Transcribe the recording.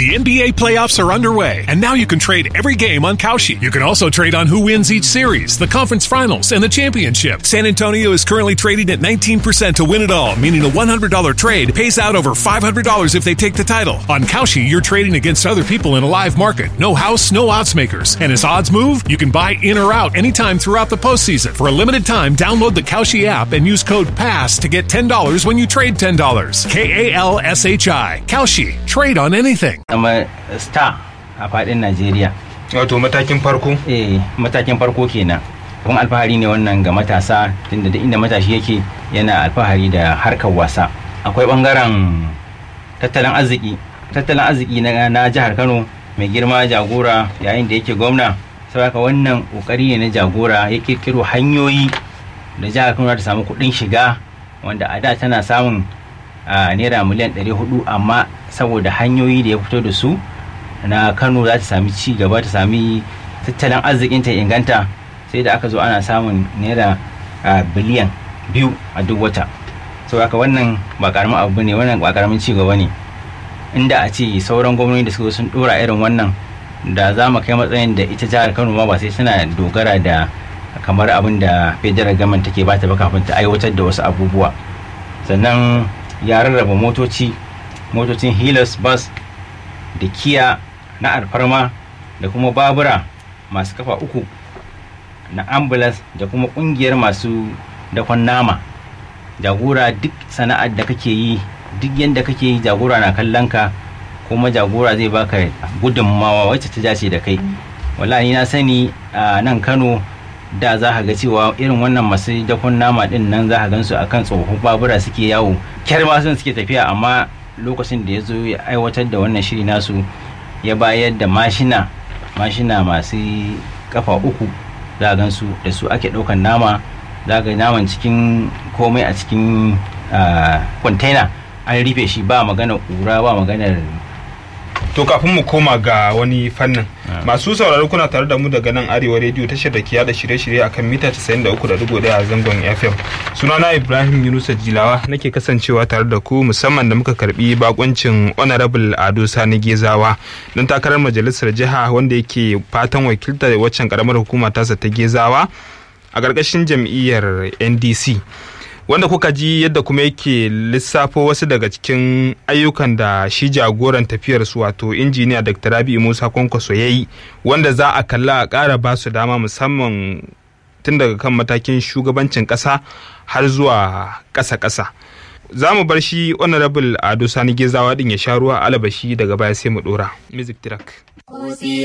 The NBA playoffs are underway, and now you can trade every game on Kalshi. You can also trade on who wins each series, the conference finals, and the championship. San Antonio is currently trading at 19% to win it all, meaning a $100 trade pays out over $500 if they take the title. On Kalshi, you're trading against other people in a live market. No house, no odds makers. And as odds move, you can buy in or out anytime throughout the postseason. For a limited time, download the Kalshi app and use code PASS to get $10 when you trade $10. K A L S H I. Kalshi. Trade on anything. zama star a fadin Najeriya. wato matakin farko Eh, matakin farko kenan. Kuma alfahari ne wannan ga matasa tunda duk inda matashi yake yana alfahari da harkar wasa. Akwai bangaren tattalin arziki. Tattalin arziki na, na jihar Kano mai girma jagora yayin da yake gwamna. Saboda wannan kokari ne na jagora ya kirkiro hanyoyi da jihar Kano za ta samu kuɗin shiga wanda a da tana samun a naira miliyan 400 amma saboda hanyoyi da ya fito da su na kano za ta sami ci gaba ta sami tattalin arzikin ta inganta sai da aka zo ana samun naira a, biliyan biyu a duk wata sau haka wannan ba karamin abu ne wannan ba karamin ci gaba ne inda a ce sauran gwamnati da suka zo sun dora irin wannan da za mu kai matsayin da ita jihar kano ma ba sai tana dogara da kamar abin da federal government take bata ba kafin ta aiwatar da wasu abubuwa sannan ya rarraba motoci motocin hilux bus da kiya na alfarma da kuma babura masu kafa uku na ambulance da kuma kungiyar masu dakon nama jagora duk sana'ar da kake yi duk yadda kake yi jagora na kallon ka kuma jagora zai baka gudunmawa wacce ta dace da kai wallahi na sani a nan kano da za ka ga cewa irin wannan masu dakon nama din nan za ka gansu akan tsohon babura suke yawo kyar ma sun suke tafiya amma lokacin da ya zo ya aiwatar da wannan shiri nasu ya bayar da mashina mashina masu kafa uku za a gansu da su ake ɗaukan nama za ga naman cikin komai a cikin kwantena an rufe shi ba magana ƙura ba maganar to kafin mu koma ga wani fannin masu sauraro kuna tare da mu daga nan arewa rediyo tashar da ke yada shirye-shirye akan mita 93.1 a zangon fm sunana ibrahim yunusa jilawa nake kasancewa tare da ku musamman da muka karbi bakuncin honorable ado sani gezawa don takarar majalisar jiha wanda yake fatan wakiltar waccan karamar hukuma tasa ta gezawa a ƙarƙashin jam'iyyar ndc wanda kuka ji yadda kuma yake lissafo wasu daga cikin ayyukan da shi jagoran tafiyar su wato injiniya dr rabi musa kwankwaso ya yi wanda za a kalla a ƙara ba su dama musamman tun daga kan matakin shugabancin ƙasa har zuwa ƙasa-ƙasa za mu bar shi honorable ado sani gezawa din ya sha ruwa alabashi daga baya sai mu dora music track